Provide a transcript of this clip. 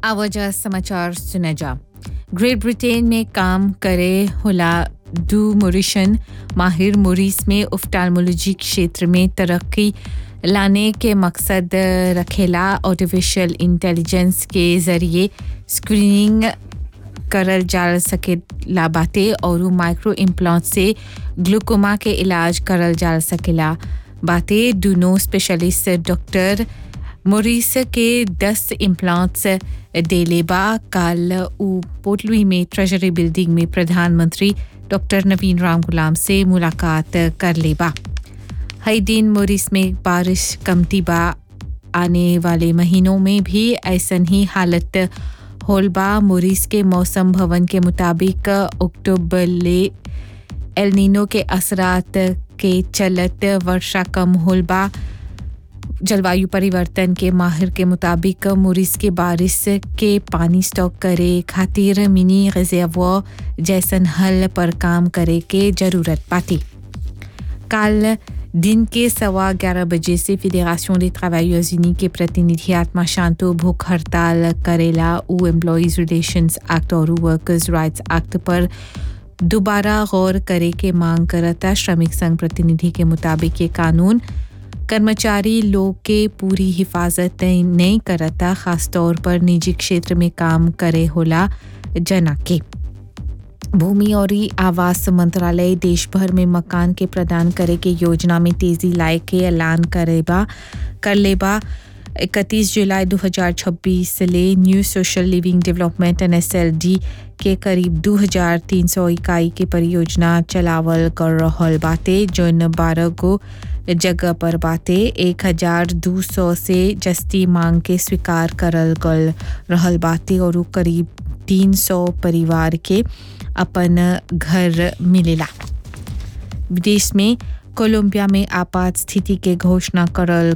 आवाजा समाचार सुना जा ग्रेट ब्रिटेन में काम करे होला डू मोरिशन माहिर मोरिस में उफ्टालमोलॉजी क्षेत्र में तरक्की लाने के मकसद रखेला आर्टिफिशियल इंटेलिजेंस के जरिए स्क्रीनिंग करल जा सकेला बाटे और माइक्रो इम्प्लांट से ग्लूकोमा के इलाज करल जा सकेला बाटे दूनो स्पेशलिस्ट डॉक्टर मोरिस के 10 इम्प्लांट्स देलेबा काल उ पोटलुई में ट्रेजरी बिल्डिंग में प्रधानमंत्री डॉक्टर नवीन राम गुलाम से मुलाकात कर लेबा हई दिन मोरिस में बारिश कमती बा आने वाले महीनों में भी ऐसन ही हालत होलबा मोरिस के मौसम भवन के मुताबिक अक्टूबर ले एलनीनो के असरात के चलत वर्षा कम होलबा जलवायु परिवर्तन के माहिर के मुताबिक मोरिस के बारिश के पानी स्टॉक करे खातिर मिनी रिजर्वॉर जैसन हल पर काम करे के जरूरत पाती काल दिन के सवा ग्यारह बजे से फेडरेशन des travailleurs unis के प्रतिनिधि आत्मा शांतो भूख हड़ताल करेला उ एम्प्लॉयज रिलेशंस एक्ट और वर्कर्स राइट्स एक्ट पर दोबारा गौर करे के मांग करता श्रमिक संघ प्रतिनिधि के मुताबिक ये कानून कर्मचारी लोग के पूरी हिफाजत नहीं करता खासतौर पर निजी क्षेत्र में काम करे होला जना के भूमि और आवास मंत्रालय देश भर में मकान के प्रदान करे के योजना में तेजी लाए के ऐलान करेबा कर लेबा इकतीस जुलाई 2026 ले new social living development N S के करीब 2300 इकाई के परियोजना चलावल कर रहल बाटे जौन बारह गो जगह पर बाटे एक हजार दो सौ से जस्ती मांग के स्वीकार करल गल रहल बाटे और करीब तीन सौ परिवार के अपन घर मिलेला विदेश में कोलंबिया में आपात स्थिति के घोषणा करल